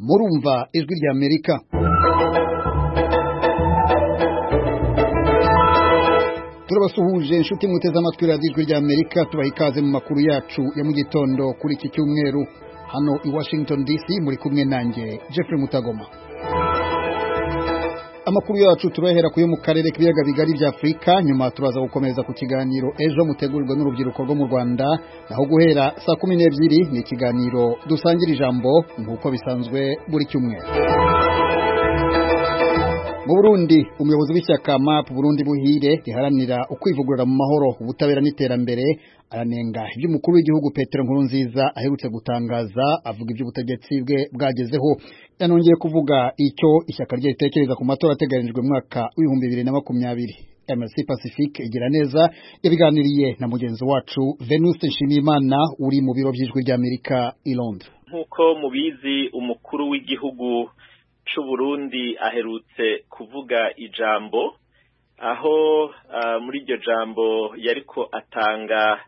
murumva ijwi rya amerika turabasuhuje inshuti mwiteze amatwi radiyo ijwi rya amerika tubaha ikaze mu makuru yacu ya mu gitondo kuri iki cyumweru hano i washington dc muri kumwe nanjye jeffrey mutagoma amakuru yacu turahera kuyo mu karere k'ibiyaga bigari bya afurika nyuma turaza gukomeza ku kiganiro ejo mutegurirwa n'urubyiruko rwo mu rwanda naho guhera saa kumi n'ebyiri ni ikiganiro dusangira ijambo nk'uko bisanzwe buri cyumweru mu burundi umuyobozi w'ishyaka map burundi buhire riharanira ukwivugurura mu mahoro ubutabera n'iterambere aranenga ibyo umukuru w'igihugu petero nkurunziza aherutse gutangaza avuga ibyo ubutegetsi bwe bwagezeho yanongeye kuvuga icyo ishyaka rye ritekereza ku matora ateganijwe mu mwaka w'ibihumbi bibiri na makumyabiri mc pacifique igira neza yabiganiriye na mugenzi wacu venuste nshimiyimana uri mu biro by'ijwi ry'amerika i londres nk'uko mubizi umukuru w'igihugu cy'uburundi aherutse kuvuga ijambo aho muri iryo jambo yariko atanga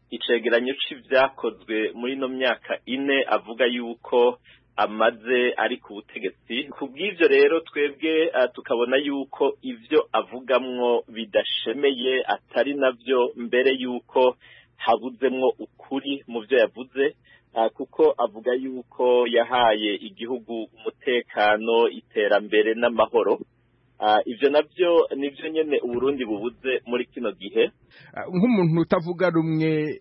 icegeranyo cy'ibyakozwe muri ino myaka ine avuga yuko amaze ari ku butegetsi ku bw'ibyo rero twebwe tukabona yuko ibyo avugamwo bidashemeye atari nabyo mbere yuko habuzemwo ukuri mu byo yavuze kuko avuga yuko yahaye igihugu umutekano iterambere n'amahoro ibyo nabyo nibyo nyine uburundi bubuze muri kino gihe nk'umuntu utavuga rumwe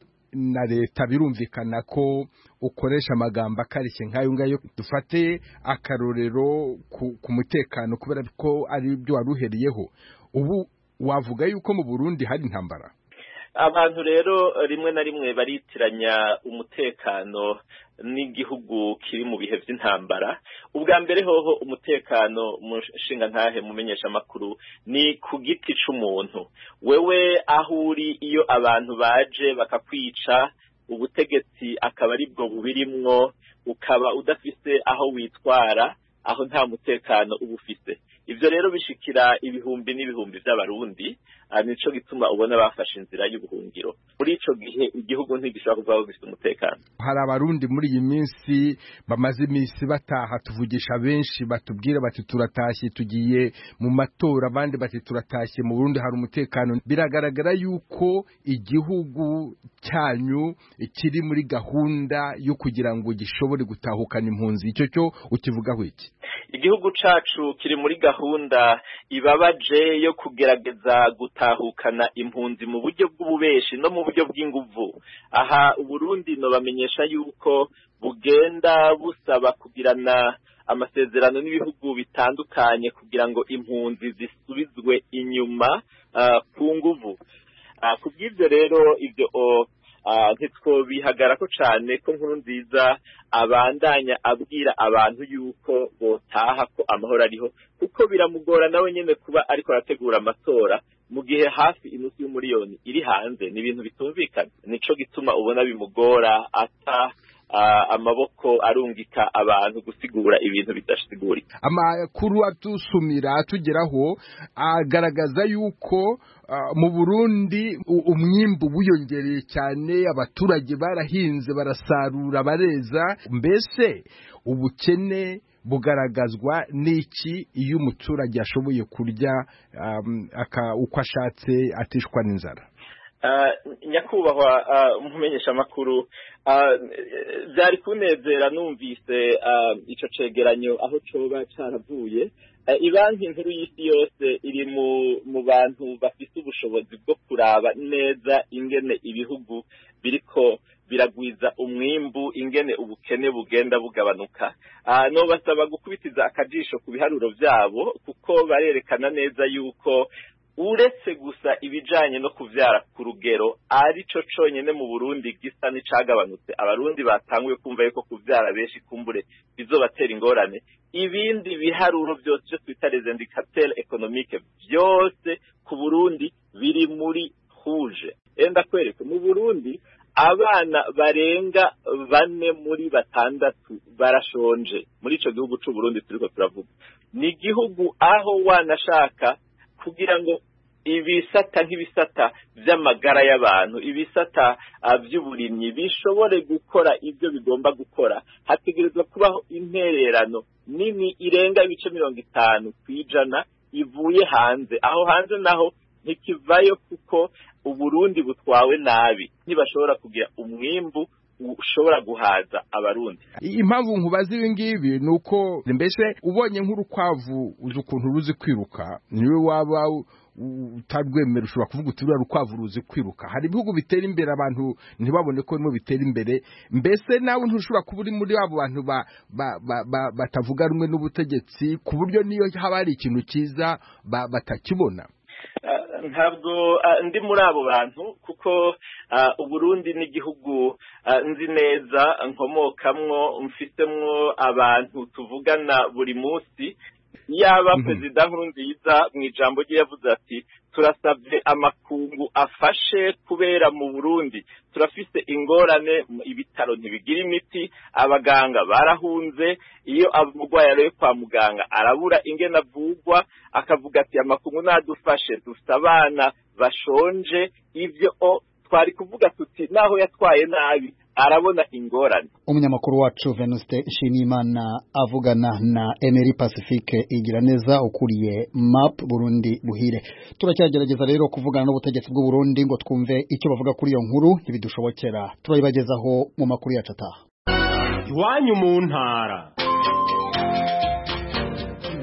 na leta birumvikana ko ukoresha amagambo akarishye nk'ayo ngayo dufate akarorero ku mutekano kubera ko ari byo wari uheriyeho ubu wavuga yuko mu burundi hari intambara abantu rero rimwe na rimwe baritiranya umutekano n'igihugu kiri mu bihe by'intambara ubwa mbere hoho umutekano mu nshinga ntahe mumenyesha amakuru ni ku giti cy'umuntu wewe aho uri iyo abantu baje bakakwica ubutegetsi akaba ari bwo bubirimwo ukaba udafite aho witwara aho nta mutekano uba ufite ibyo rero bishikira ibihumbi n'ibihumbi by'abarundi nicyo gituma ubona bafashe inzira y'ubuhungiro muri icyo gihe igihugu ntigishobora kuba gifite umutekano hari abarundi muri iyi minsi bamaze iminsi bataha tuvugisha benshi batubwira bati turatashye tugiye mu matora abandi bati turatashye mu burundi hari umutekano biragaragara yuko igihugu cyanyu kiri muri gahunda yo kugira ngo gishobore gutahukana impunzi icyo cyo ukivugaho iki igihugu cyacu kiri muri gahunda ibabaje yo kugerageza gutahukana impunzi mu buryo bw'ububeshi no mu buryo bw'inguvu aha uburundi bamenyesha yuko bugenda busaba kugirana amasezerano n'ibihugu bitandukanye kugira ngo impunzi zisubizwe inyuma ku nguvu ku bw'ibyo rero ibyo ntitwo bihagarako cyane ko nkuru nziza abandanya abwira abantu yuko botaha ko amahoro ariho kuko biramugora nawe nyine kuba ariko arategura amatora mu gihe hafi inusu y'umuriyoni iri hanze ni ibintu bitumvikana nicyo gituma ubona bimugora ata amaboko arungika abantu gusigura ibintu bidasigurika amakuru atusumira atugeraho agaragaza yuko mu burundi umwimbu wiyongereye cyane abaturage barahinze barasarura bareza mbese ubukene bugaragazwa n'iki iyo umuturage ashoboye kurya uko ashatse atishwa n'inzara nyakubahwa umumenyesha amakuru byari kunezera numvise icyo cegeranyo aho cyoba cyaravuye ibanki nkuru y'isi yose iri mu bantu bafite ubushobozi bwo kuraba neza ingene ibihugu biriko biragwiza umwimbu ingene ubukene bugenda bugabanuka nubasaba gukubitiza akajisho ku biharuro byabo kuko barerekana neza yuko uretse gusa ibijyanye no kubyara ku rugero ari cyo cyonyine mu burundi gisa n'icagabanutse abarundi batanguye kumva yuko kubyara benshi kumbure bizobatera ingorane ibindi biharuro byose byo twita rezendikateri ekonomike byose ku burundi biri muri huje enda kwereka mu burundi abana barenga bane muri batandatu barashonje muri icyo gihugu cy'uburundi turi ko turavuga ni igihugu aho wanashaka kugira ngo ibisata nk'ibisata by'amagara y'abantu ibisata by'uburimyi bishobore gukora ibyo bigomba gukora hategerezwa kubaho intererano nini irenga ibice mirongo itanu ku ijana ivuye hanze aho hanze naho ntikivayo kuko uburundi butwawe nabi ntibashobora kugira umwimbu ushobora guhaza abarundi impamvu nkubaza ibi ngibi ni uko mbese ubonye nk'urukwavu uzi ukuntu ruzi kwiruka niwe waba utarwemera ushobora kuvuga uti ruriya rukwavu ruzi kwiruka hari ibihugu bitera imbere abantu ntibabone ko birimo bitera imbere mbese nawe ntushobora kuba uri muri abo bantu batavuga rumwe n'ubutegetsi ku buryo niyo haba hari ikintu cyiza batakibona ntabwo ndi muri abo bantu kuko uburundi n'igihugu nzi neza nkomokamwo mfitemwo abantu tuvugana buri munsi yaba perezida nkurunziza mu ijambo rye yavuze ati turasabye amakungu afashe kubera mu burundi turafise ingorane ibitaro ntibigira imiti abaganga barahunze iyo umurwayi arebe kwa muganga arabura ingene avugwa akavuga ati amakungu nadufashe dufite abana bashonje ibyo twari kuvuga tuti naho yatwaye nabi arabona ingorane umunyamakuru wacu venuste nshimiyimana avugana na emeri pacifique igira neza ukuriye map burundi buhire turacyagerageza rero kuvugana n'ubutegetsi bw'u Burundi ngo twumve icyo bavuga kuri iyo nkuru ntibidushobokera turayibagezaho mu makuru yacu ataha iwanyu mu ntara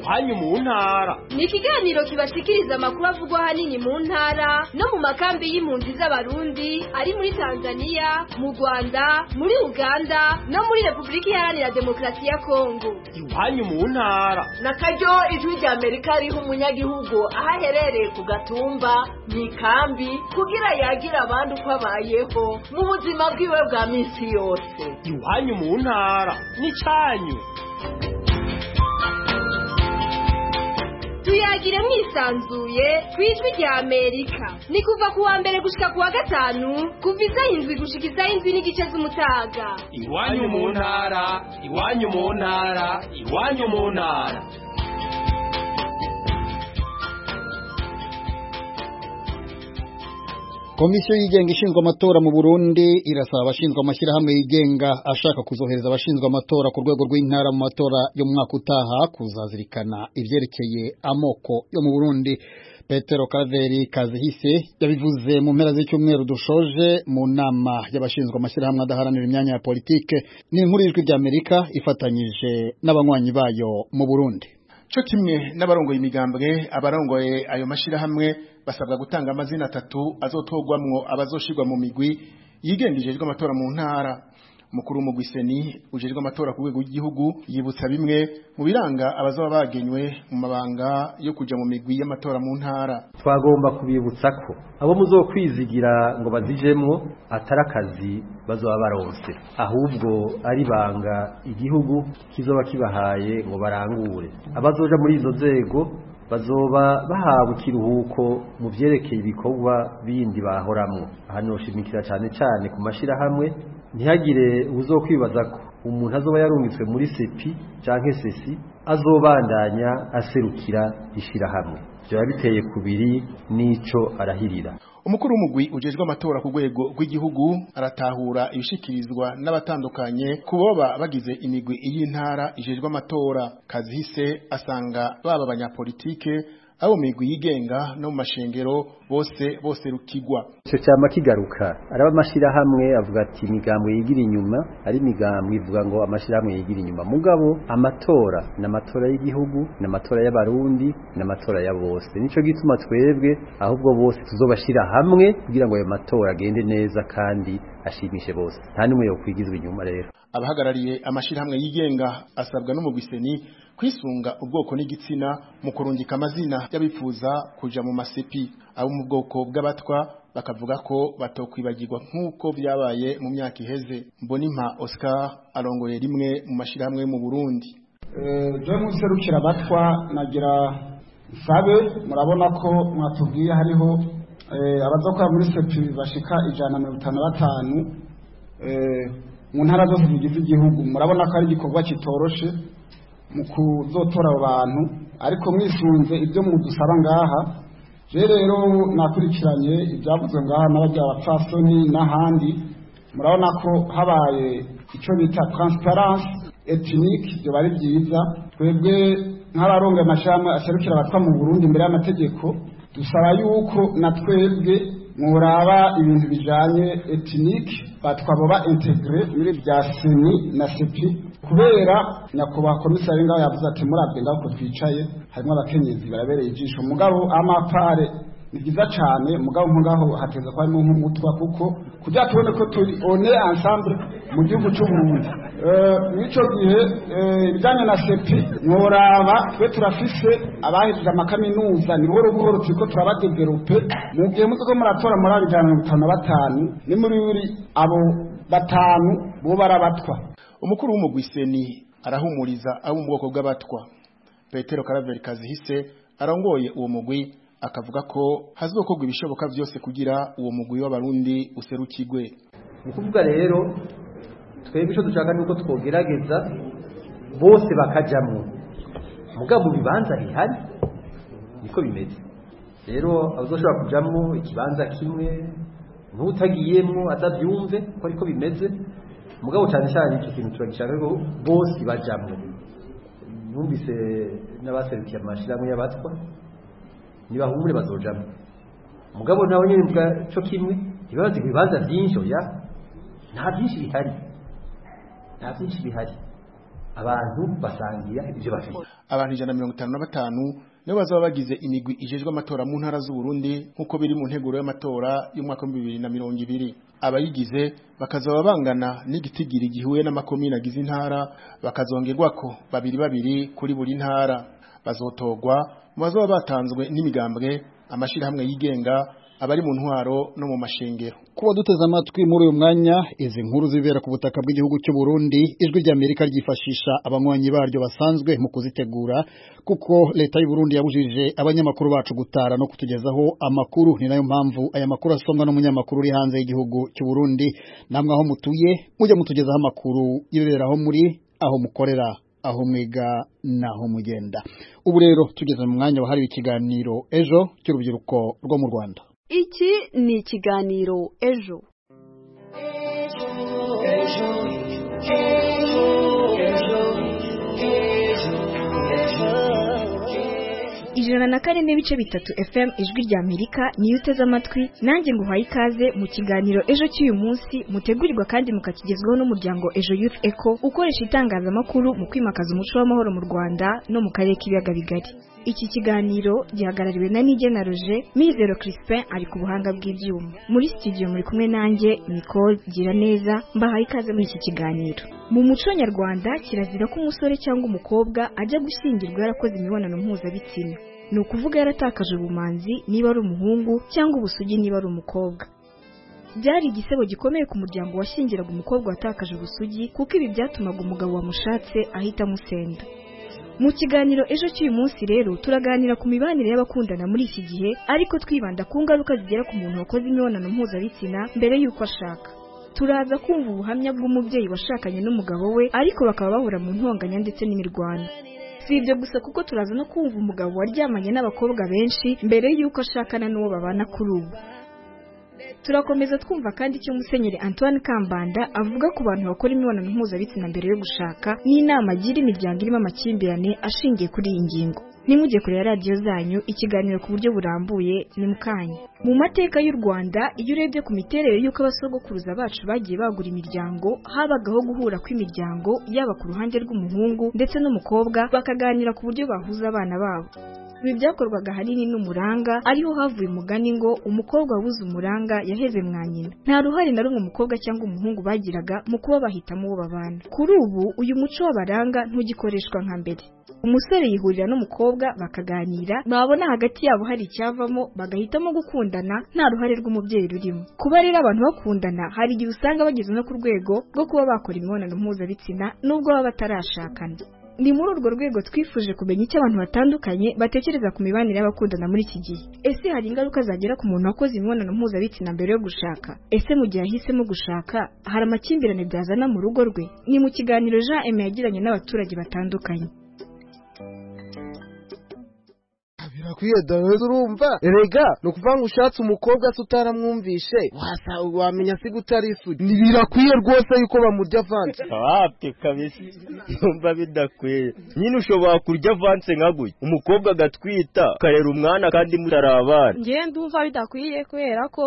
iwanyu mu ntara ni ikiganiro kibashikiriza amakuru avugwa ahanini mu ntara no mu makambi y'impunzi z'abarundi ari muri tanzania mu rwanda muri uganda no muri repubulika iharanira demokarasi ya kongo iwanyu mu ntara na karyo ijwi rya amerika riha umunyagihugu aho aherereye ku gatumba mu ikambi kugira yagire abandi uko abayeho mu buzima bwiwe bwa minsi yose iwanyu mu ntara n'icyanyu tuyagire mwisanzuye ku ijwi rya amerika ni kuva ku wa mbere gushika ku wa gatanu kuva isaha indwi gushika isaha indwi n'igice z'umutaga iwanyu mu ntara iwanyu mu ntara iwanyu mu ntara komisiyo yigenga ishinzwe amatora mu burundi irasaba abashinzwe amashyirahamwe yigenga ashaka kuzohereza abashinzwe amatora ku rwego rw'intara mu matora yo mu mwaka utaha kuzazirikana ibyerekeye amoko yo mu burundi petero karaveri kazihise yabivuze mu mpera z'icyumweru dushoje mu nama y'abashinzwe amashyirahamwe adaharanira imyanya ya politike n'inkuru y'ijwi ry'amerika ifatanyije n'abanywanyi bayo mu burundi cyo kimwe n'abarongoye imigambwe abarongoye ayo mashyirahamwe basabwa gutanga amazina atatu azotogwamwo abazoshirwa mu migwi yigenga ijejwe amatora mu ntara mukuru mu gwiseni ujejwe amatora ku rwego rw'igihugu yibutsa bimwe mu biranga abazaba bagenywe mu mabanga yo kuja mu migwi y'amatora mu ntara twagomba kubibutsa ko abo muzokwizigira ngo bazijemwo atari akazi bazoba baronse ahubwo ari banga igihugu kizoba kibahaye ngo barangure abazoja muri izo nzego bazoba bahawe ikiruhuko mu byerekeye ibikorwa bindi bahoramwo hano shimikira cyane cyane ku mashyirahamwe ntihagire uzokwibaza ko umuntu azoba yarungitswe muri sepi cyangwa sesi azobandanya aserukira ishyirahamwe byaba biteye kubiri n'ico arahirira umukuru w'umugwi ujejwe amatora ku rwego rw'igihugu aratahura ibishikirizwa n'abatandukanye kuboba bagize imigwi y'intara ijejwe amatora kazihise asanga baba abanyapolitike abo migwi yigenga no mu mashengero bose bose rukigwa ico cyama kigaruka araba amashirahamwe avuga ati imigambo yigira inyuma ari imigambo ivuga ngo amashirahamwe yigira inyuma mugabo amatora n'amatora y'igihugu n'amatora y'abarundi n'amatora ya bose nico gituma twebwe ahubwo bose tuzobashira hamwe kugira ngo ayo matora agende neza kandi ashimishe bose nta n'umwe yokwigizwa inyuma rero abahagarariye amashirahamwe yigenga asabwa n'umugwiseni kwisunga ubwoko n'igitsina mu kurungika amazina y'abifuza kuja mu masepi abo mu bwoko bw'abatwa bakavuga ko batokwibagirwa nk'uko byabaye mu myaka iheze mbonimpa Oscar arongoye rimwe mu mashirahamwe yo mu Burundi je mu serukira abatwa nagira sabe murabona ko mwatubwiye hariho abazakora muri sepi bashika ijana mirongo itanu na batanu mu ntara zose zigize igihugu murabona ko ari igikorwa kitoroshe mu kuzotora abo bantu ariko mwisunze ibyo mudusaba ngaha je rero nakurikiranye ibyavuzwe ngaha n'abajya abapfasoni n'ahandi murabona ko habaye icyo bita transparency etinique byoba ari byiza twebwe nk'abaronga amashami aserukira abatwa mu burundi imbere y'amategeko dusaba yuko na twebwe muraba ibintu bijanye etinique batwabo ba integre muri bya seni na sepi kubera nyakubahwa komisari ngaho yavuze ati murabwe ngaho ko twicaye harimo abakenyezi barabereye ijisho mugabo amapare ni byiza cyane mugabo ngaho hateza kuba harimo nk'umutwa kuko kugira tubone ko turi one ensemble mu gihugu cy'uburundi mw'icyo gihe ibijyanye na sepi nturaba twe turafise abahejeje amakaminuza ni buhoro buhoro turi ko turabadeverope mu gihe muzi ko muratora muri ijana na mirongo itanu na batanu ni muri buri abo batanu bo barabatwa umukuru w'umugwiseni arahumuriza abo mu bwoko bw'abatwa petero karaveri kazihise arongoye uwo mugwi akavuga ko hazokorwa ibishoboka byose kugira uwo mugwi w'abarundi userukirwe ni ukuvuga rero twebwe icyo dushaka ni uko twogerageza bose bakajyamo mugabo mu bibanza bihari niko bimeze rero abazoshobora kujyamo ikibanza kimwe n'utagiyemo atabyumve ko ariko bimeze mugabo cyane cyane iki kintu turagishaka ko bose bajyamo numvise n'abaserukiye amashyirahamwe y'abatwa ntibahumure bazojamo mugabo nawe nyine mvuga cyo kimwe ntibabaze ku bibanza byinshi oya nta byinshi bihari nta byinshi bihari abantu basangira ibyo bafite abantu ijana na mirongo itanu na batanu nibo bazaba bagize imigwi ijejwe amatora mu ntara z'uburundi nk'uko biri mu nteguro y'amatora y'umwaka w'ibihumbi bibiri na mirongo ibiri abayigize bakazaba bangana n'igitigiri gihuye n'amakomine agize intara bakazongerwako babiri babiri kuri buri ntara bazotorwa mu bazaba batanzwe n'imigambwe amashyirahamwe yigenga abari mu ntwaro no mu mashengero kuba duteze amatwi muri uyu mwanya izi nkuru zibera ku butaka bw'igihugu cy'u Burundi ijwi rya Amerika ryifashisha abanywanyi baryo basanzwe mu kuzitegura kuko leta y'u Burundi yabujije abanyamakuru bacu gutara no kutugezaho amakuru ni nayo mpamvu aya makuru asomwa n'umunyamakuru uri hanze y'igihugu cy'u Burundi namwe aho mutuye mujya mutugezaho amakuru y'ibiberaho muri aho mukorera aho mwiga naho mugenda ubu rero tugeze mu mwanya wahariwe ikiganiro ejo cy'urubyiruko rwo mu Rwanda iki ni ikiganiro ejo ijana na kane n'ibice bitatu fm ijwi rya amerika niyo uteze amatwi nanjye nguhaye ikaze mu kiganiro ejo cy'uyu munsi mutegurirwa kandi mukakigezwaho n'umuryango ejo youth eco ukoresha itangazamakuru mu kwimakaza umuco w'amahoro mu rwanda no mu karere k'ibiyaga bigari iki kiganiro gihagarariwe na nigena roje mizero crispin ari ku buhanga bw'ibyuma muri studio muri kumwe nanjye nicole gira neza mbahaye ikaze muri iki kiganiro mu muco nyarwanda kirazira ko umusore cyangwa umukobwa ajya gushyingirwa yarakoze imibonano mpuzabitsina ni ukuvuga yaratakaje ubumanzi niba ari umuhungu cyangwa ubusugi niba ari umukobwa byari igisebo gikomeye ku muryango washyingiraga umukobwa watakaje ubusugi kuko ibi byatumaga umugabo wamushatse ahita amusenda mu kiganiro ejo cy'uyu munsi rero turaganira ku mibanire y'abakundana muri iki gihe ariko twibanda ku ngaruka zigera ku muntu wakoze imibonano mpuzabitsina mbere y'uko ashaka turaza kumva ubuhamya bw'umubyeyi washakanye n'umugabo we ariko bakaba bahura mu ntonganya ndetse n'imirwano si ibyo gusa kuko turaza no kumva umugabo waryamanye n'abakobwa benshi mbere y'uko ashakana n'uwo babana kuri ubu turakomeza twumva kandi icyo musenyeri antoine kambanda avuga ku bantu bakora imibonano mpuzabitsina mbere yo gushaka n'inama agira imiryango irimo amakimbirane ashingiye kuri iyi ngingo nimujye kureba radiyo zanyu ikiganiro ku buryo burambuye ni mukanya mu mateka y'u rwanda iyo urebye ku miterere y'uko abasogokuruza bacu bagiye bagura imiryango habagaho guhura kw'imiryango yaba ku ruhande rw'umuhungu ndetse n'umukobwa bakaganira ku buryo bahuza abana babo ibi byakorwaga ahanini n'umuranga ariho havuye umugani ngo umukobwa wabuze umuranga yaheze mwa nyina nta ruhare na rumwe umukobwa cyangwa umuhungu bagiraga mu kuba bahitamo uwo babana kuri ubu uyu muco w'abaranga ntugikoreshwa nka mbere umusore yihurira n'umukobwa bakaganira babona hagati yabo hari icyavamo bagahitamo gukundana nta ruhare rw'umubyeyi rurimo kuba rero abantu bakundana hari igihe usanga bageze no ku rwego rwo kuba bakora imibonano mpuzabitsina nubwo baba batarashakana ni muri urwo rwego twifuje kumenya icyo abantu batandukanye batekereza ku mibanire y'abakundana muri iki gihe ese hari ingaruka zagera ku muntu wakoze imibonano mpuzabitsina mbere yo gushaka ese mu gihe ahisemo gushaka hari amakimbirane byazana mu rugo rwe ni mu kiganiro jean eme yagiranye n'abaturage batandukanye kuri iyo dore urumva erega ni ukuvuga ngo ushatse umukobwa se utaramwumvishe wasa wamenya se gutari isugi birakwiye rwose yuko bamurya avanse wapi kabisa numva bidakwiye nyine ushobora kurya avanse nka gutya umukobwa agatwita ukarera umwana kandi mutarabana ngewe ndumva bidakwiye kubera ko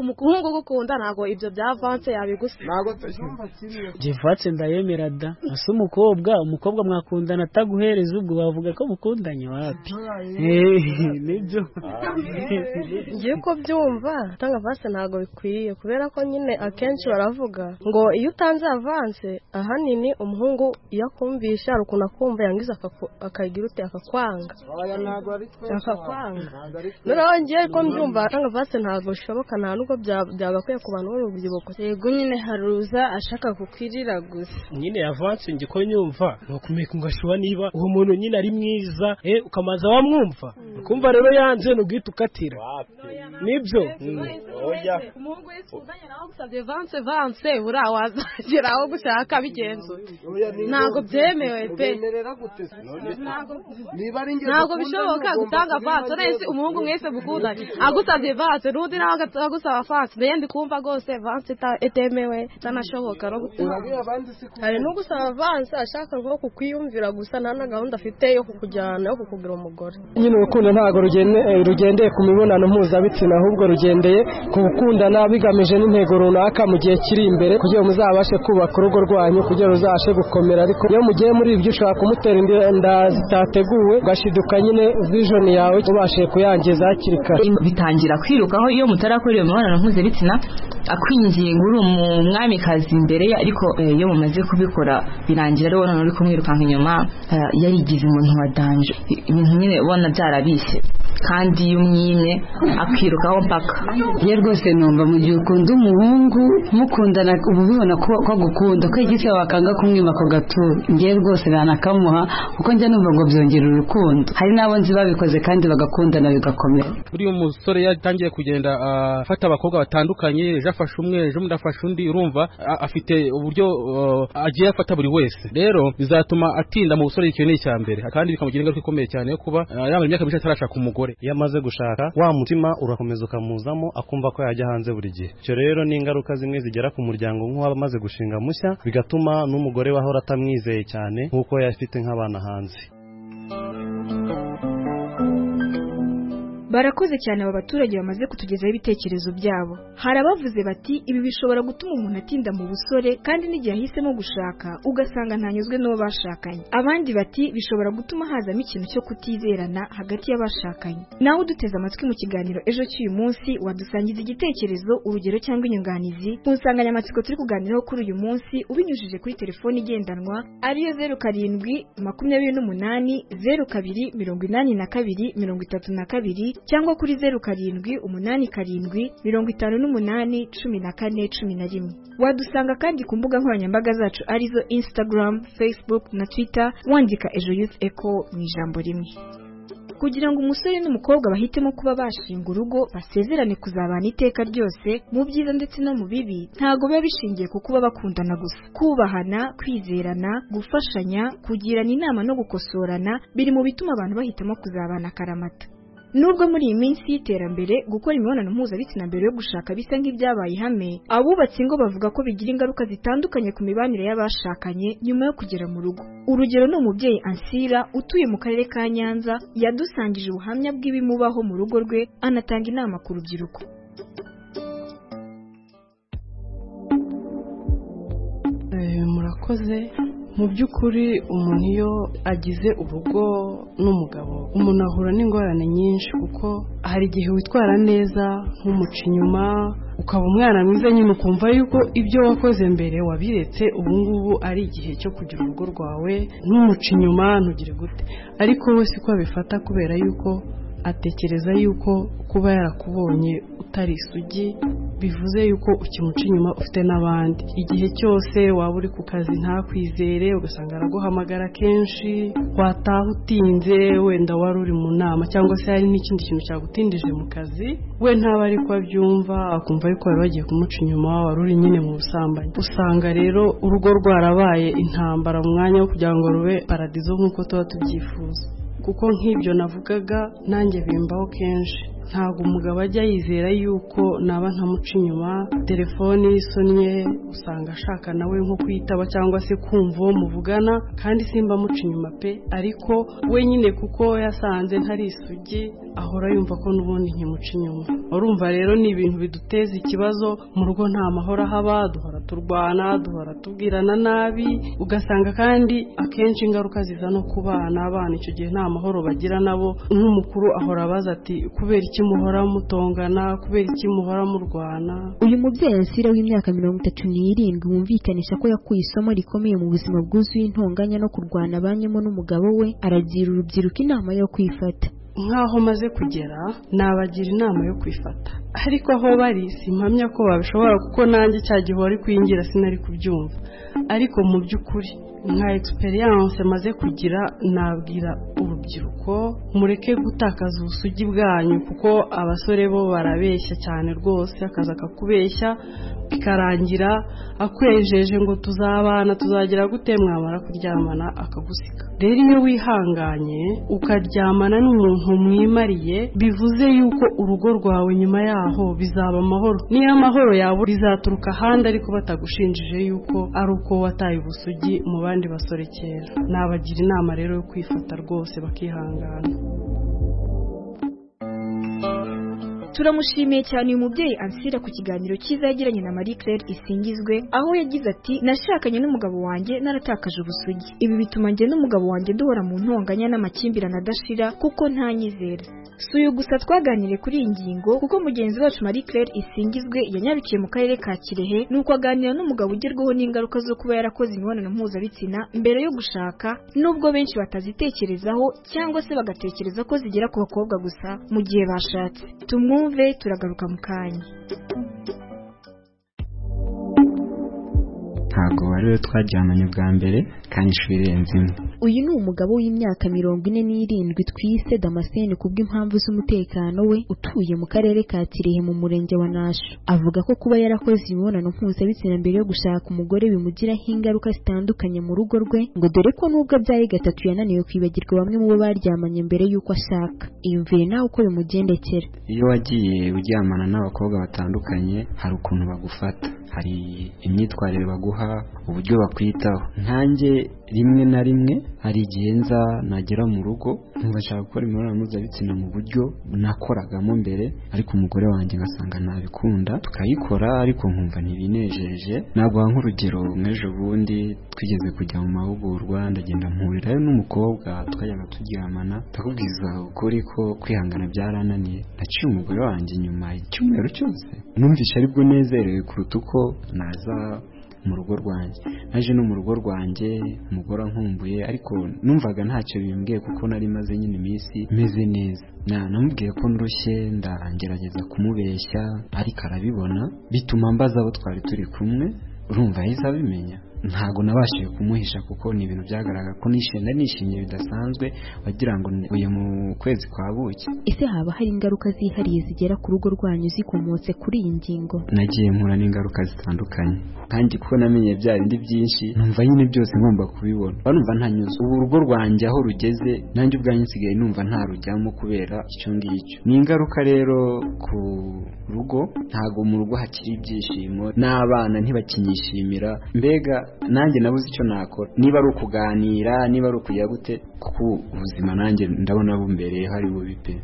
umuhungu ugukunda ntabwo ibyo bya avanse yabigusa ntabwo tubyumva kimwe jivanse ndayemera da asa umukobwa umukobwa mwakundana ataguhereza ubwo bavuga ko mukundanye wapi nibyo ngiye ko byumva gutanga avanse ntabwo bikwiye kubera ko nyine akenshi baravuga ngo iyo utanze avanse ahanini umuhungu iyo akumvisha hari ukuntu akumva yangiza akagira ute akakwanga akakwanga noneho ngiye ko mbyumva gutanga avanse ntabwo bishoboka nta nubwo byagakwiye ku bantu b'urubyiruko yego nyine haruza ashaka kukwirira gusa nyine yavanse njye ko nyumva ni ukumenya ugashuba niba uwo muntu nyine ari mwiza ukamaza wamwumva ukumva rero yanze ntugwite ukatira nibyo umuhungu wese uzanye nawe agusabye vanse vanse buriya wazagera aho gushaka bigenzura ntabwo byemewe pe ntabwo bishoboka gutanga vanse uretse umuhungu mwese mukundanye agusabye vanse n'undi nawe agusaba vanse mbere ndi kumva rwose vanse itemewe itanashoboka no gutanga hari n'ugusaba vanse ashaka nko kukwiyumvira gusa nta na gahunda afite yo kukujyana yo kukugira umugore nyine urukundo ntabwo rugendeye ku mibonano mpuzabitsina ahubwo rugendeye ku gukundana bigamije n'intego runaka mu gihe kiri imbere kugira ngo muzabashe kubaka urugo rwanyu kugira ngo ruzabashe gukomera ariko iyo mugiye muri ibyo ushobora kumutera inda zitateguwe ugashiduka nyine vijoni yawe ubashije kuyangiza hakiri kare bitangira kwirukaho iyo mutarakora iyo mibonano mpuzabitsina akwinginga uri umwamikazi imbere ye ariko iyo mumaze kubikora birangira rero noneho uri kumwirukanka inyuma yarigize umuntu wa danje ibintu nyine ubona byarabishye kandi iyo umwimye akirukaho mpaka iyo rwose numva mu gihe ukunda umuhungu mukundana uba ubibona ko agukunda ko igiti wakanga kumwima ako gatura ngewe rwose banakamuha kuko njya numva ngo byongera urukundo hari n'abo nzi babikoze kandi bagakundana bigakomera buriya umusore yatangiye kugenda afata abakobwa batandukanye ejo afashe umwe ejo undi afashe undi urumva afite uburyo agiye afata buri wese rero bizatuma atinda mu busore icyo ni icya mbere kandi bikamugira ingaruka ikomeye cyane yo kuba yamara imyaka myinshi atarashaka umugore iyo amaze gushaka wa mutima urakomeza ukamuzamo akumva ko yajya hanze buri gihe icyo rero ni ingaruka zimwe zigera ku muryango nk'uwaba amaze gushinga mushya bigatuma n'umugore we ahora atamwizeye cyane nk'uko yafite nk'abana hanze barakoze cyane aba baturage bamaze kutugezaho ibitekerezo byabo hari abavuze bati ibi bishobora gutuma umuntu atinda mu busore kandi n'igihe ahisemo gushaka ugasanga ntanyuzwe n'uwo bashakanye abandi bati bishobora gutuma hazamo ikintu cyo kutizerana hagati y'abashakanye nawe uduteze amatwi mu kiganiro ejo cy'uyu munsi wadusangiza igitekerezo urugero cyangwa inyunganizi ku nsanganyamatsiko turi kuganiraho kuri uyu munsi ubinyujije kuri telefoni igendanwa ariyo zeru karindwi makumyabiri n'umunani zeru kabiri mirongo inani na kabiri mirongo itatu na kabiri cyangwa kuri zeru karindwi umunani karindwi mirongo itanu n'umunani cumi na kane cumi na rimwe wadusanga kandi ku mbuga nkoranyambaga zacu arizo instagram facebook na twitter wandika ejo youth eco mu ijambo rimwe kugira ngo umusore n'umukobwa bahitemo kuba bashinga urugo basezerane kuzabana iteka ryose mu byiza ndetse no mu bibi ntabwo biba bishingiye ku kuba bakundana gusa kubahana kwizerana gufashanya kugirana inama no gukosorana biri mu bituma abantu bahitamo kuzabana akaramata nubwo muri iyi minsi y'iterambere gukora imibonano mpuzabitsina mbere yo gushaka bisa nk'ibyabaye ihame abubatse ingo bavuga ko bigira ingaruka zitandukanye ku mibanire y'abashakanye nyuma yo kugera mu rugo urugero ni umubyeyi ansira utuye mu karere ka nyanza yadusangije ubuhamya bw'ibimubaho mu rugo rwe anatanga inama ku rubyiruko murakoze mu by'ukuri umuntu iyo agize urugo n'umugabo umuntu ahura n'ingorane nyinshi kuko hari igihe witwara neza nk'umuca inyuma ukaba umwana mwiza nyine ukumva yuko ibyo wakoze mbere wabiretse ubu ngubu ari igihe cyo kugira urugo rwawe ntumuca inyuma ntugire gute ariko we siko abifata kubera yuko atekereza yuko kuba yarakubonye utari isugi bivuze yuko ukimuca inyuma ufite n'abandi igihe cyose waba uri ku kazi ntakwizere ugasanga araguhamagara kenshi wataha utinze wenda wari uri mu nama cyangwa se hari n'ikindi kintu cyagutindije mu kazi we ntaba ari ko abyumva akumva yuko wari wagiye kumuca inyuma wari uri nyine mu busambanyi usanga rero urugo rwarabaye intambara mu mwanya wo kugira ngo rube paradizo nk'uko tuba tubyifuza kuko nk'ibyo navugaga nanjye bimbaho kenshi ntabwo umugabo ajya yizera yuko naba nkamuca inyuma telefone y'isonye usanga ashaka nawe nko kuyitaba cyangwa se kumva uwo muvugana kandi simba amuca inyuma pe ariko we nyine kuko yasanze ntari isugi ahora yumva ko n'ubundi nkimuca inyuma urumva rero ni ibintu biduteza ikibazo mu rugo nta mahoro haba duhora turwana duhora tubwirana nabi ugasanga kandi akenshi ingaruka ziza no ku bana abana icyo gihe nta mahoro bagira nabo nk'umukuru ahora abaza ati kubera iki muhora mutongana kubera iki muhora murwana uyu mubyeyi asira w'imyaka mirongo itatu n'irindwi wumvikanisha ko yakuye isomo rikomeye mu buzima bwuzuye intonganya no kurwana abanyemo n'umugabo we aragira urubyiruko inama yo kwifata nk'aho maze kugera nabagira inama yo kwifata ariko aho bari simpamya ko babishobora kuko nanjye cya gihe wari kwinjira sinari kubyumva ariko mu by'ukuri nka egisperiyanse maze kugira nabwira urubyiruko mureke gutakaza ubusugi bwanyu kuko abasore bo barabeshya cyane rwose akazi kakubeshya bikarangira akwejeje ngo tuzabana tuzagira gute mwamara kuryamana akagusika rero iyo wihanganye ukaryamana n'umuntu mwimariye bivuze yuko urugo rwawe nyuma yaho bizaba amahoro niyo amahoro yawe bizaturuka ahandi ariko batagushinjije yuko ari uko wataye ubusugi mu bandi basore kera nabagira inama rero yo kwifata rwose bakihangana turamushimiye cyane uyu mubyeyi ansira ku kiganiro cyiza yagiranye na marie claire isingizwe aho yagize ati nashakanye n'umugabo wanjye naratakaje ubusugi ibi bituma njye n'umugabo wanjye duhora mu ntonganya n'amakimbirane adashira kuko ntanyizera si uyu gusa twaganiriye kuri iyi ngingo kuko mugenzi wacu marie claire isingizwe yanyarukiye mu karere ka kirehe nuko aganira n'umugabo ugerwaho n'ingaruka zo kuba yarakoze imibonano mpuzabitsina mbere yo gushaka nubwo benshi batazitekerezaho cyangwa se bagatekereza ko zigera ku bakobwa gusa mu gihe bashatse tumwumve tumwumve turagaruka mu kanya ntabwo wari we twajyananye bwa mbere kandi inshuro irenze imwe uyu ni umugabo w'imyaka mirongo ine n'irindwi twise damascene kubw'impamvu z'umutekano we utuye mu karere ka kirehe mu murenge wa nasho avuga ko kuba yarakoze imibonano mpuzabitsina mbere yo gushaka umugore bimugiraho ingaruka zitandukanye mu rugo rwe ngo dore ko n'ubwo abyaye gatatu yananiwe kwibagirwa bamwe mu bo baryamanye mbere y'uko ashaka iyumvire nawe uko bimugendekera iyo wagiye uryamana n'abakobwa batandukanye hari ukuntu bagufata hari imyitwarire baguha uburyo bakwitaho nkanjye rimwe na rimwe hari igihe nza nagera mu rugo nshaka gukora imibonano mpuzabitsina mu buryo nakoragamo mbere ariko umugore wanjye ngasanga ntabikunda tukayikora ariko nkumva ntibinejeje naguha nk'urugero nk'ejo bundi twigeze kujya mu mahugurwa ndagenda mpurirayo n'umukobwa twajyaga turyamana ndakubwiza ukuri ko kwihangana byarananiye naciye umugore wanjye nyuma icyumweru cyose numvise aribwo nezerewe kuruta uko naza mu rugo rwanjye naje no mu rugo rwanjye umugore ankumbuye ariko numvaga ntacyo bimbwiye kuko nari maze nyine iminsi meze neza namubwiye ko ndushye ndagerageza kumubeshya ariko arabibona bituma mbaza abo twari turi kumwe urumva yahise abimenya ntabwo nabashije kumuhisha kuko ni ibintu byagaragara ko nishimye nishimye bidasanzwe wagira ngo uyu mu kwezi kwa buki ese haba hari ingaruka zihariye zigera ku rugo rwanyu zikomotse kuri iyi ngingo nagiye nkura n'ingaruka zitandukanye kandi kuko namenye bya bindi byinshi numva nyine byose ngomba kubibona urumva ntanyuze ubu urugo rwanjye aho rugeze nanjye ubwanjye nsigaye numva ntarujyamo kubera icyo ngicyo ni ingaruka rero ku rugo ntabwo mu rugo hakiri ibyishimo n'abana ntibakinyishimira mbega nanjye nabuze icyo nakora niba ari ukuganira niba ari ukujya gute kuko ubuzima nanjye ndabona bumbereye hari bubi pe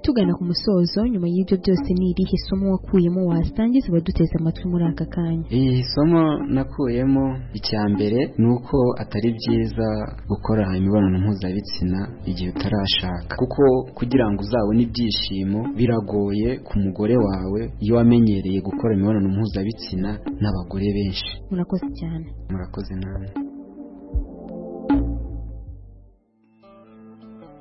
tugana ku musozo nyuma y'ibyo byose ni irihe somo wakuyemo wasangiza abaduteze amatwi muri aka kanya iri somo nakuyemo icya mbere ni uko atari byiza gukora imibonano mpuzabitsina igihe utarashaka kuko kugira ngo uzabone ibyishimo biragoye ku mugore wawe iyo wamenyereye gukora imibonano mpuzabitsina n'abagore benshi murakoze cyane murakoze nawe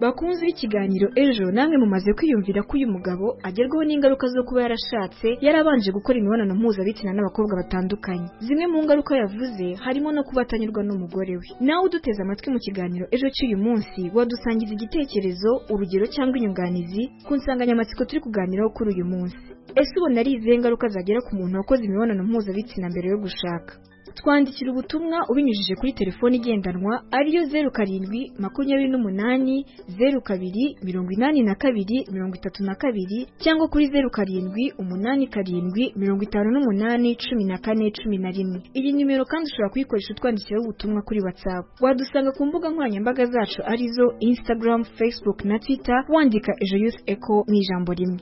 bakunze ikiganiro ejo namwe mumaze kwiyumvira ko uyu mugabo agerwaho n'ingaruka zo kuba yarashatse yarabanje gukora imibonano mpuzabitsina n'abakobwa batandukanye zimwe mu ngaruka yavuze harimo no kuba atanyurwa n'umugore we nawe uduteze amatwi mu kiganiro ejo cy'uyu munsi wadusangiza igitekerezo urugero cyangwa inyunganizi ku nsanganyamatsiko turi kuganiraho kuri uyu munsi ese ubona ari izihe ngaruka zagera ku muntu wakoze imibonano mpuzabitsina mbere yo gushaka twandikira ubutumwa ubinyujije kuri telefoni igendanwa ariyo zeru karindwi makumyabiri n'umunani zeru kabiri mirongo inani na kabiri mirongo itatu na kabiri cyangwa kuri zeru karindwi umunani karindwi mirongo itanu n'umunani cumi na kane cumi na rimwe iyi nimero kandi ushobora kuyikoresha utwandikiraho ubutumwa kuri whatsapp wadusanga ku mbuga nkoranyambaga zacu arizo instagram facebook na twitter wandika ejo youth echo mu ijambo rimwe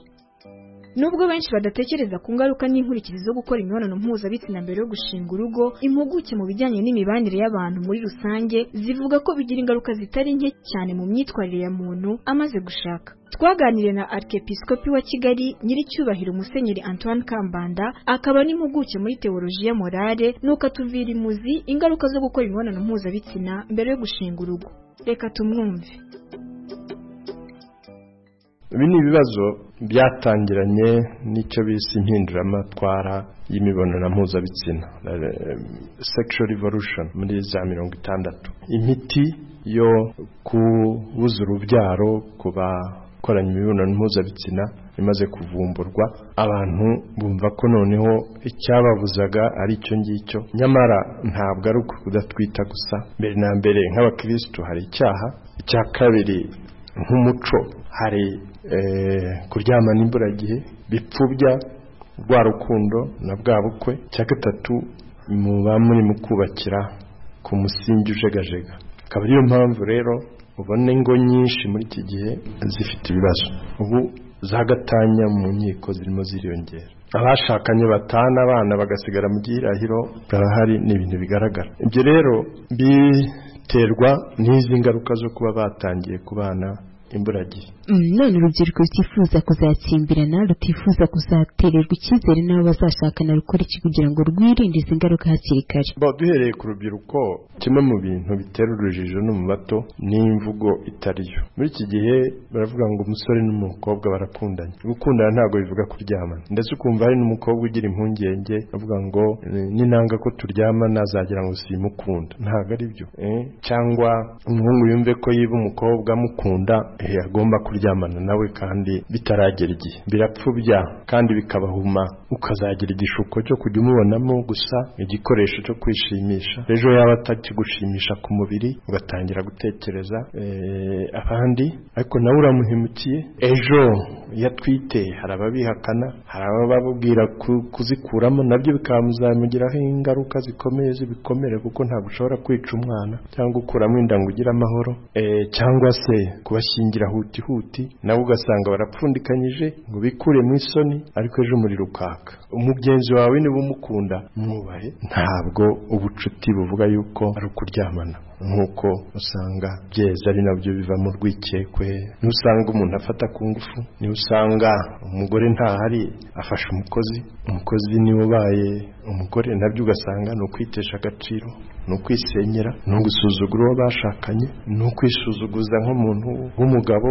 Nubwo benshi badatekereza ku ngaruka n'inkurikizi zo gukora imibonano mpuzabitsina mbere yo gushinga urugo, impuguke mu bijyanye n'imibanire y'abantu muri rusange zivuga ko bigira ingaruka zitari nke cyane mu myitwarire ya muntu amaze gushaka. Twaganiriye na Arkepiskopi wa Kigali Nyiricyubahiro Musenyeri Antoine Kambanda, akaba n'impuguke muri teologiya morale, nuko atuvira imuzi ingaruka zo gukora imibonano mpuzabitsina mbere yo gushinga urugo. Reka tumwumve. ibi ni ibibazo byatangiranye n'icyo bise impinduramatwara y'imibonano mpuzabitsina sexual revolution muri za mirongo itandatu imiti yo kubuza urubyaro ku bakoranye imibonano mpuzabitsina imaze kuvumburwa abantu bumva ko noneho icyababuzaga ari icyo ngicyo nyamara ntabwo ari ukudatwita gusa mbere na mbere nk'abakirisitu hari icyaha icya kabiri nk'umuco hari kuryamana imburagihe bipfubya rwa rukundo na bwa bukwe icya gatatu muba muri mu kubakira ku musingi ujegajega akaba ariyo mpamvu rero ubona ingo nyinshi muri iki gihe zifite ibibazo ubu zagatanya mu nkiko zirimo ziriyongera abashakanye batana abana bagasigara mu gihirahiro barahari ni ibintu bigaragara ibyo rero biterwa n'izi ngaruka zo kuba batangiye kubana imburagihe none urubyiruko rutifuza kuzatsimbirana rutifuza kuzatererwa icyizere n'abo bazashakana rukora iki kugira ngo rwirinde izi ngaruka hakiri kare duhereye ku rubyiruko kimwe mu bintu bitera urujijo no mu bato ni imvugo itari yo muri iki gihe baravuga ngo umusore n'umukobwa barakundanye gukundana ntabwo bivuga kuryamana ndetse ukumva hari n'umukobwa ugira impungenge avuga ngo ni nanga ko turyamana azagira ngo simukunda ntabwo ari byo cyangwa umuhungu yumve ko yiba umukobwa amukunda agomba kuryamana nawe kandi bitaragera igihe birapfubya kandi bikabahuma ukazagira igishuko cyo kujya umubonamo gusa igikoresho cyo kwishimisha ejo yaba atakigushimisha ku mubiri ugatangira gutekereza abandi ariko nawe uramuhemukiye ejo yatwite hari ababihakana hari abababwira kuzikuramo nabyo bikamuzamugiraho ingaruka zikomeye zibikomere kuko ntabwo ushobora kwica umwana cyangwa ukuramo inda ngo ugire amahoro cyangwa se kubashyingira huti huti nabo ugasanga barapfundikanyije ngo bikure mu isoni ariko ejo umuriro ukaka umugenzi wawe niba umukunda mwubahe ntabwo ubucuti buvuga yuko ari ukuryamana nk'uko usanga byeza ari nabyo bivamo urwikekwe niba usanga umuntu afata ku ngufu niba usanga umugore ntahari afashe umukozi umukozi niwe ubaye umugore nabyo ugasanga ni ukwitesha agaciro ni ukwisenyera ni ugusuzugura uwo bashakanye ni ukwisuzuguza nk'umuntu w'umugabo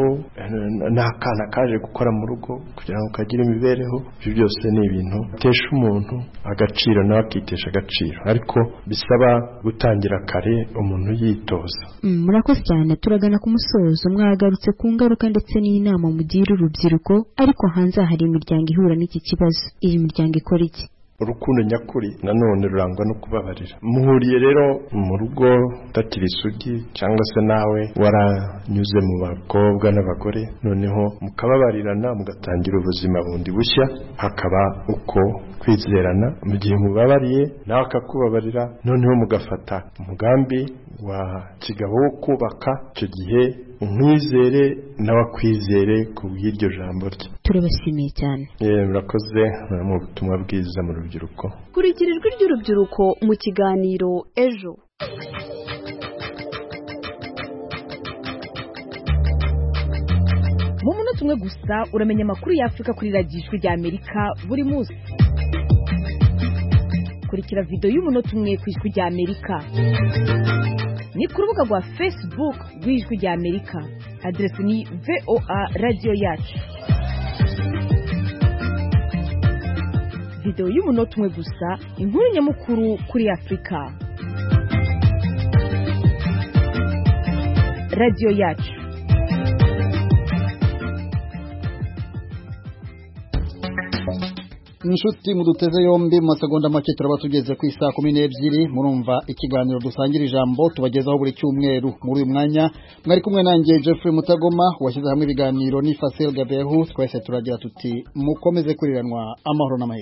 n'akana kaje gukora mu rugo kugira ngo kagire imibereho ibyo byose ni ibintu bitesha umuntu agaciro nawe akitesha agaciro ariko bisaba gutangira kare umuntu yitoza murakoze cyane turagana ku musozo mwagarutse ku ngaruka ndetse n'inama mugira urubyiruko ariko hanze aha hari imiryango ihura n'iki kibazo iyi miryango ikora iki urukundo nyakuri nanone rurangwa no kubabarira muhuriye rero mu rugo utakiri isugi cyangwa se nawe waranyuze mu bakobwa n'abagore noneho mukababarirana mugatangira ubuzima bundi bushya hakaba uko kwizerana mu gihe mubabariye nawe akakubabarira noneho mugafata umugambi wa kigabo wo kubaka icyo gihe umwizere n'abakwizere ku bw'iryo jambo rye turabashimiye cyane murakoze mu butumwa bwiza mu rubyiruko kurikira ijwi ry'urubyiruko mu kiganiro ejo mu munota umwe gusa uramenya amakuru y'afurika kuri radiyo ijwi ry'amerika buri munsi kurikira videwo y'umunota umwe ku ijwi ry'amerika ni ku rubuga rwa facebook rw'ijwi ry'amerika aderesi ni voa radiyo yacu videwo y'umunota umwe gusa inkuru nyamukuru kuri afurika radiyo yacu inshuti muduteze yombi mu masegonda make turaba tugeze ku isaa kumi n'ebyiri murumva ikiganiro dusangira ijambo tubagezaho buri cyumweru muri uyu mwanya mwari kumwe nanjye Jeffrey Mutagoma washyize hamwe ibiganiro ni Fasil Gabehu twese turagira tuti mukomeze kuriranwa amahoro n'amahirwe